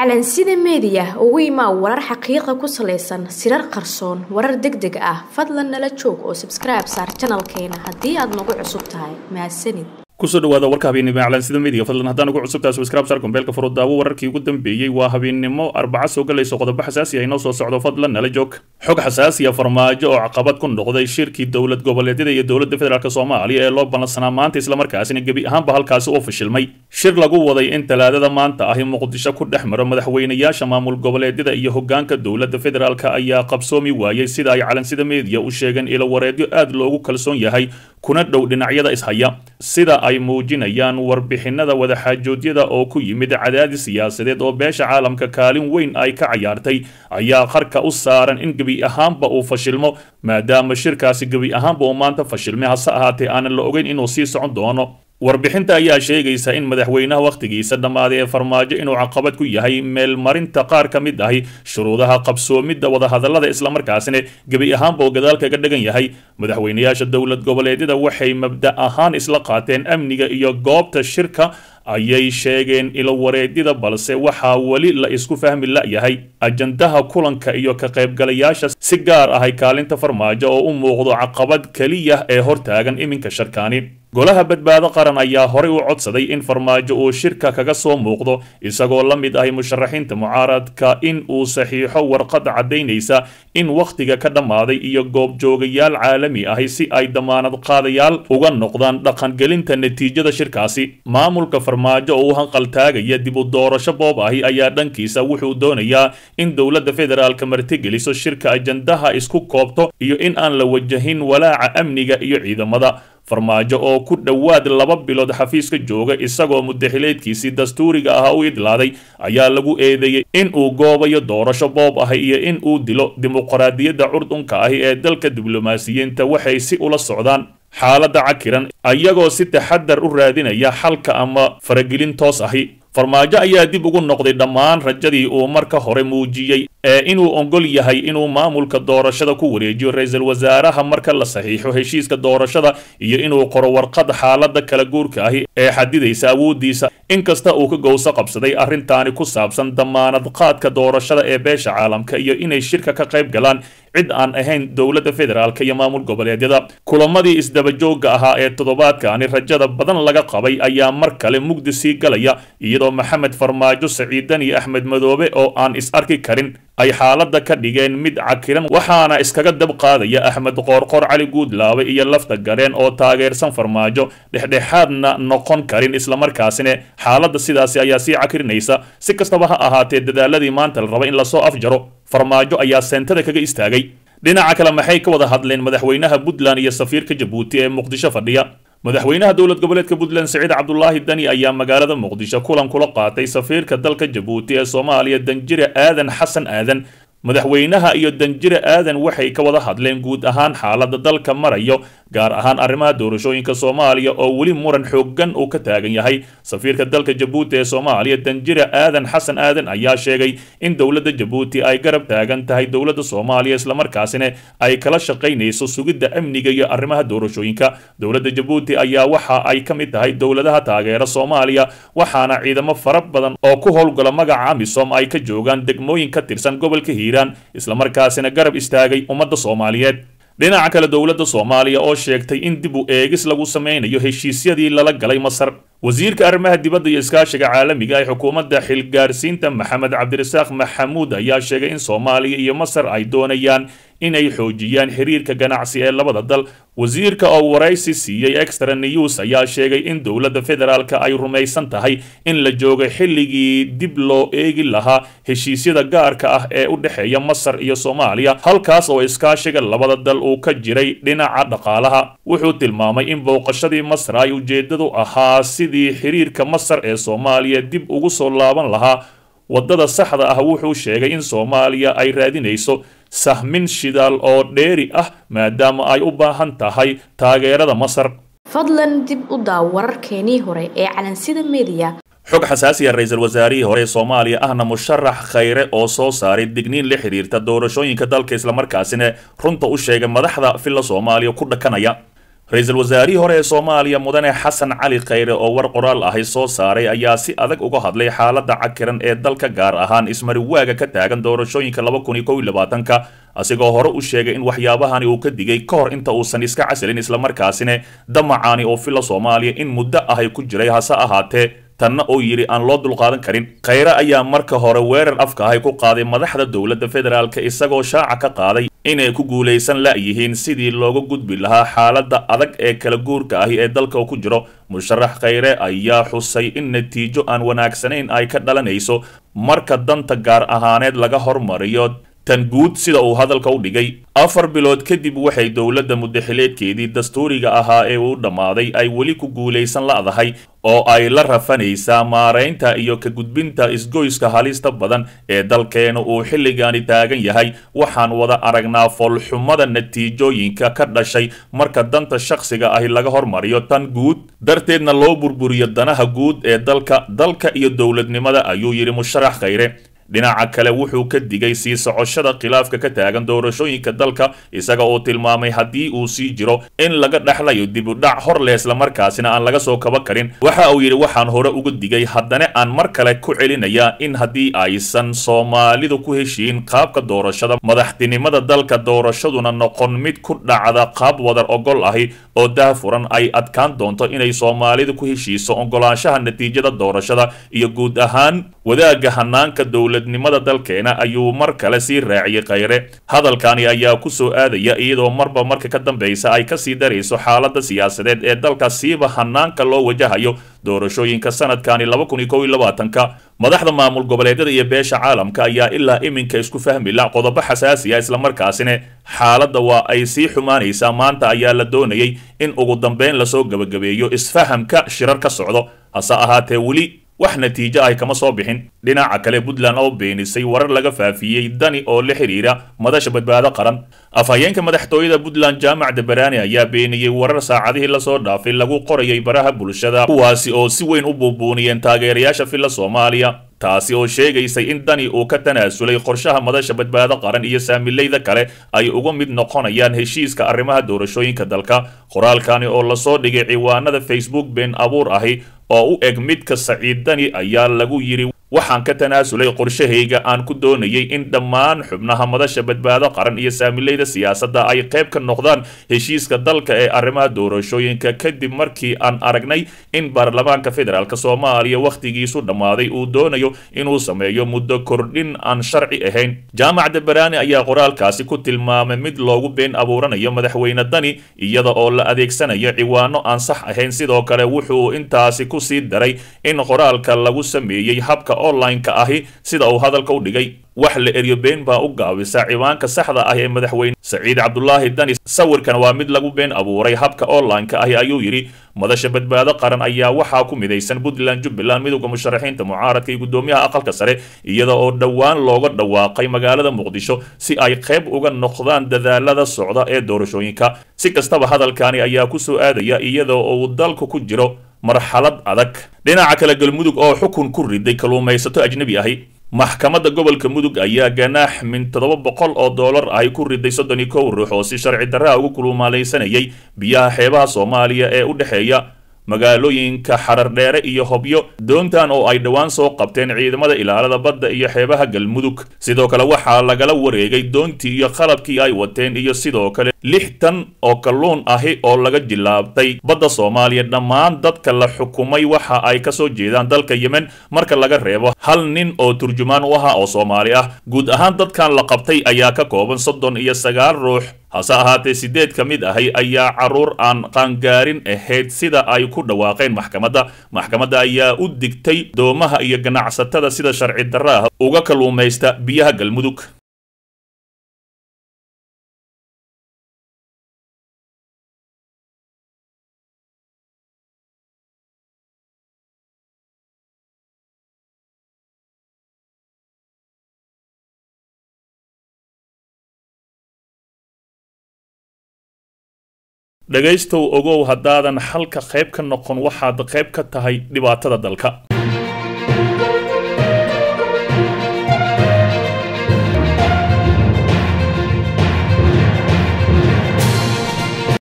calansida meediya ugu imaa warar xaqiiqa ku salaysan sirar qarsoon warar deg deg ah fadlan nala joog oo sabskribe saar janalkeena haddii aad nagu cusub tahay mahadsanid kusoo dhawaada warka habeennimo calansida media fadlan haddaan ugu cusubtahay subscribe sar gombeelka furo daawo wararkii ugu dambeeyey waa habeennimo arbaca soo galayso qodobo xasaasi ah inoo soo socdo fadlan nala joog xog xasaasiya farmaajo oo caqabad ku noqday shirkii dowlad goboleedyada iyo dowladda federaalk soomaaliya ee loo ballansanaa maanta islamarkaasina gebi ahaanba halkaasi oo fashilmay shir lagu waday in talaadada maanta ahi muqdisho ku dhex maro madaxweynayaasha maamul goboleedyada iyo hogaanka dowladda federaalk ayaa qabsoomi waayey sida ay calansida media u sheegeen ilo wareedyo aad loogu kalsoon yahay kuna dhow dhinacyada ishaya sida ay muujinayaan warbixinada wadaxaajoodyada oo ku yimid cadaadis siyaasadeed oo beesha caalamka kaalin weyn ay ka cayaartay ayaa qarka u saaran in gebi ahaanba uu fashilmo maadaama shirkaasi gebi ahaanba uu maanta fashilmay hase ahaatee aanan la ogeyn inuu sii socon doono warbixinta ayaa sheegaysa in madaxweynaha wakhtigiisa dhammaaday ee farmaajo inuu caqabad ku yahay meelmarinta qaar ka mid ahi shuruudaha qabsoomidda wadahadallada islamarkaasina gebi ahaanba oo gadaal kaga dhagan yahay madaxweynayaasha dowlad goboleedyada waxay mabda ahaan isla qaateen amniga iyo goobta shirka ayay sheegeen ilo wareedyada balse waxaa weli la isku fahmi la'yahay ajandaha kulanka iyo ka qaybgalayaasha si gaar ahay kaalinta farmaajo oo u muuqdo caqabad keliya ee hortaagan iminka sharkaani golaha badbaado qaran ayaa horey u codsaday in farmaajo uu shirka kaga soo muuqdo isagoo la mid ahay musharaxiinta mucaaradka in uu saxiixo warqad caddaynaysa in wakhtiga ka dhammaaday iyo goobjoogayaal caalami ahi si ay damaanad qaadayaal uga noqdaan dhaqangelinta natiijada shirkaasi maamulka farmaajo oo u hanqaltaagaya dib u doorasho boob ahi ayaa dhankiisa wuxuu doonayaa in dowladda federaalka martigeliso shirka ajandaha isku koobto iyo in aan la wajahin walaaca amniga iyo ciidamada farmaajo oo ku dhowaad laba bilood xafiiska jooga isagoo mudaxileedkiisii dastuuriga ahaa u idlaaday ayaa lagu eedeeyey in uu goobayo doorasho boob ahi iyo in uu dilo dimuqraadiyadda curdunka ahi ee dalka diblomaasiyiinta waxay si ula socdaan xaaladda cakiran ayagoo si taxadar u raadinaya xalka ama faragelin toos ahi farmaajo ayaa dib ugu noqday dhammaan rajadii uu marka hore muujiyey ee inuu ogol yahay inuu maamulka doorashada ku wareejiyo ra-iisul wasaaraha marka la saxiixo heshiiska doorashada iyo inuu qoro warqad xaalada kala guurka ahi ee xadidaysa awoodiisa inkasta uu ka gowso qabsaday arrintaani ku saabsan damaanad qaadka doorashada ee beesha caalamka iyo inay shirka ka qayb galaan cid aan ahayn dowladda federaalk iyo maamul goboleedyada kulamadii isdabajooga ahaa ee toddobaadkaani rajada badan laga qabay ayaa mar kale mugdi sii galaya iyadoo maxamed farmaajo saciidan iyo axmed madoobe oo aan is arki karin ay xaaladda ka dhigeen mid cakiran waxaana iskaga dab qaadaya axmed qoorqoor cali guudlaabe iyo lafta gareen oo taageersan farmaajo dhexdhexaadna noqon karin islamarkaasina xaaladda sidaasi ayaa sii cakirinaysa si kastaba ha ahaatee dadaaladii maanta la raba in lasoo afjaro farmaajo ayaa seentada kaga istaagay dhinaca kale maxay ka wada hadleen madaxweynaha puntland iyo safiirka jabuuti ee muqdisho fadhiya madaxweynaha dowlad goboleedka puntland siciid cabdulaahi dani ayaa magaalada muqdisho kulan kula qaatay safiirka dalka jabuuti ee soomaaliya danjire aadan xasan aadan madaxweynaha iyo danjire aadan waxay ka wada hadleen guud ahaan xaaladda dalka marayo gaar ahaan arrimaha doorashooyinka soomaaliya oo weli muran xooggan uu ka taagan yahay safiirka dalka jabuuti ee soomaaliya danjire aadan xasan aadan ayaa sheegay in dowladda jabuuti ay garab taagan tahay dowladda soomaaliya islamarkaasina ay kala shaqaynayso sugidda amniga iyo arrimaha doorashooyinka dowladda jabuuti ayaa waxa ay ka mid tahay dowladaha taageera soomaaliya waxaana ciidamo fara badan oo ku howlgala magaca amisom ay ka joogaan degmooyin ka tirsan gobolka hiiraan islamarkaasina garab istaagay ummadda soomaaliyeed dhinaca kale dowladda soomaaliya oo sheegtay in dib u eegis lagu sameynayo heshiisyadii lala galay masar wasiirka arrimaha dibadda iyo iskaashiga caalamiga ee xukuumadda xilgaarsiinta maxamed cabdirasaaq maxamuud ayaa sheegay in soomaaliya iyo masar ay doonayaan inay xoojiyaan xiriirka ganacsi ee labada dal wasiirka oo waraysi siiyey extra news ayaa sheegay in dowladda federaalk ay rumaysan tahay in la joogo xilligii dib loo eegi lahaa heshiisyada gaarka ah ee u dhexeeya masar iyo soomaaliya halkaas oo iskaashiga labada dal uu ka jiray dhinaca dhaqaalaha wuxuu tilmaamay in booqashadii masar ay ujeedadu ahaa sidii xiriirka masar ee soomaaliya dib ugu soo laaban lahaa waddada saxda ah wuxuu sheegay in soomaaliya ay raadinayso sahmin shidaal oo dheeri ah maadaama ay u baahan tahay taageerada masar fadlan dib u daaw wararkeenii hore ee calansida meediya xog xasaasiya ra-iisul wasaarihii hore ee soomaaliya ahna musharax khayre oo soo saaray digniin la xidhiirta doorashooyinka dalka islamarkaasina runta u sheegay madaxda filla soomaaliya ku dhakanaya ra-iisul wasaarihii hore ee soomaaliya mudane xasan cali khayre oo war qoraal ahi soo saaray ayaa si adag uga hadlay xaaladda cakiran ee dalka gaar ahaan ismariwaaga ka taagan doorashooyinka laba kun iyo kow iyo labaatanka asigoo hore u sheegay in waxyaabahani uu ka digay ka hor inta uusan iska casilin islamarkaasina damacaani oo filla soomaaliya in muddo ahay ku jiray hase ahaatee tanna oo yidhi aan loo dulqaadan karin khayre ayaa marka hore weerar afka ahay ku qaaday madaxda dowladda federaalka isagoo shaaca ka qaaday inay ku guulaysan la'yihiin sidii looga gudbi lahaa xaaladda adag ee kala guurka ahi ee dalka ku jiro musharax khayre ayaa xusay in natiijo aan wanaagsanayn ay ka dhalanayso marka danta gaar ahaaneed laga hormariyo tan guud sida uu hadalka u dhigay afar bilood kadib waxay dowladda muddaxileedkeedii dastuuriga ahaa ee uu dhammaaday ay weli ku guulaysan la'dahay oo ay la rafanaysaa maaraynta iyo ka gudbinta isgoyska halista badan ee dalkeena uu xilligaani taagan yahay waxaan wada aragnaa foolxumada natiijooyinka ka dhashay marka danta shakhsiga ahi laga hormariyo tan guud darteedna loo burburiyo danaha guud ee dalka dalka iyo dowladnimada ayuu yidhi musharax khayre dhinaca kale wuxuu ka digay sii socoshada khilaafka ka taagan doorashooyinka dalka isaga oo tilmaamay haddii uu sii jiro in laga dhexlayo dibudhac hor leh islamarkaasina aan laga soo kaba karin waxa uu yidhi waxaan hore uga digay haddana aan mar kale ku celinayaa in haddii aysan soomaalidu ku heshiin qaabka doorashada madaxtinimada dalka doorashaduna noqon mid ku dhacda qaab wadar ogol ahi oo daafuran ay adkaan doonto inay soomaalidu ku heshiiso ogolaanshaha natiijada doorashada iyo guud ahaan wadaagga hanaanka dowladnimada dalkeena ayuu mar kale sii raaciyey khayre hadalkani ayaa ku soo aadaya iyadoo marba marka ka dambaysa ay kasii darayso xaaladda siyaasadeed ee dalka siiba hanaanka loo wajahayo doorashooyinka sanadkani laba kun iyo kow iyo labaatanka madaxda maamul goboleedyada iyo beesha caalamka ayaa ilaa iminka isku fahmi la qodobo xasaasi ah islamarkaasina xaaladda waa ay sii xumaanaysaa maanta ayaa la doonayay in ugu dambeyn lasoo gebagabeeyo isfahamka shirar ka socdo hase ahaatee weli wax natiijo ah kama soo bixin dhinaca kale puntland oo beenisay warar laga faafiyey dani oo la xidhiira madasha badbaado qaran afhayeenka madaxtooyada puntland jaamac dabaraani ayaa beeniyey warar saacadihii lasoo dhaafay lagu qorayay baraha bulshada kuwaasi oo si weyn u buubuuniyeen taageerayaasha filla soomaaliya taasi oo sheegaysay in dani uu ka tanaasulay qorshaha madasha badbaado qaran iyo saamilayda kale ay uga mid noqonayaan heshiiska arrimaha doorashooyinka dalka qoraalkani oo lasoo dhigay ciwaanada facebook been abuur ahi oo u eg midka saciid dani ayaa lagu yidhi waxaan ka tanaasulay qorshahayga aan ku doonayay in dhammaan xubnaha madasha badbaado qaran iyo saamilayda siyaasadda ay qayb ka noqdaan heshiiska dalka ee arrimaha doorashooyinka kadib markii aan aragnay in baarlamaanka federaalk soomaaliya wakhtigiisu dhammaaday uu doonayo inuu sameeyo muddo kordhin aan sharci ahayn jaamac dabaraani ayaa qoraalkaasi ku tilmaamay mid loogu been abuuranayo madaxweyne dani iyada oo la adeegsanayo ciwaano aan sax ahayn sidoo kale wuxuu intaasi ku sii daray in qoraalka lagu sameeyey habka online-ka ahi sida uu hadalka u dhigay wax la eryo been baa u gaabisa ciwaanka saxda ah ee madaxweyne saciid cabdulaahi dani sawirkan waa mid lagu been abuuray habka online-ka ahi ayuu yidhi madasha badbaado qaran ayaa waxaa ku midaysan puntland jubbaland midowda musharaxiinta mucaaradka iyo guddoomiyaha aqalka sare iyada oo dhowaan looga dhawaaqay magaalada muqdisho si ay qayb uga noqdaan dadaalada socda ee doorashooyinka si kastaba hadalkani ayaa ku soo aadaya iyada oo uu dalku ku jiro marxalad adag dhinaca kale galmudug oo xukun ku riday kalluumaysato ajnabi ahi maxkamadda gobolka mudug ayaa ganaax min toddoba boqol oo doolar ahy ku riday soddon iyo kow ruux oo si sharci darraha ugu kulumaalaysanayay biyaha xeebaha soomaaliya ee u dhexeeya magaalooyinka xarardheere iyo hobyo doontan oo ay dhowaan soo qabteen ciidamada ilaalada badda iyo xeebaha galmudug sidoo kale waxaa lagala wareegay doontii iyo qalabkii ay wateen iyo sidoo kale lix tan oo kalluun ahi oo laga jilaabtay badda soomaaliya dhammaan dadka la xukumay waxa ay kasoo jeedaan dalka yemen marka laga reebo hal nin oo turjumaan u ahaa oo soomaali ah guud ahaan dadkan la qabtay ayaa ka kooban soddon iyo sagaal ruux hase ahaatee sideed ka mid ahi ayaa caruur aan qaangaarin ahayd sida ay ku dhawaaqeen maxkamadda maxkamadda ayaa u digtay doomaha iyo ganacsatada sida sharci darra ah uga kalluumaysta biyaha galmudug dhegaystow ogow haddaadan xalka qayb ka noqon waxaad qayb ka tahay dhibaatada dalka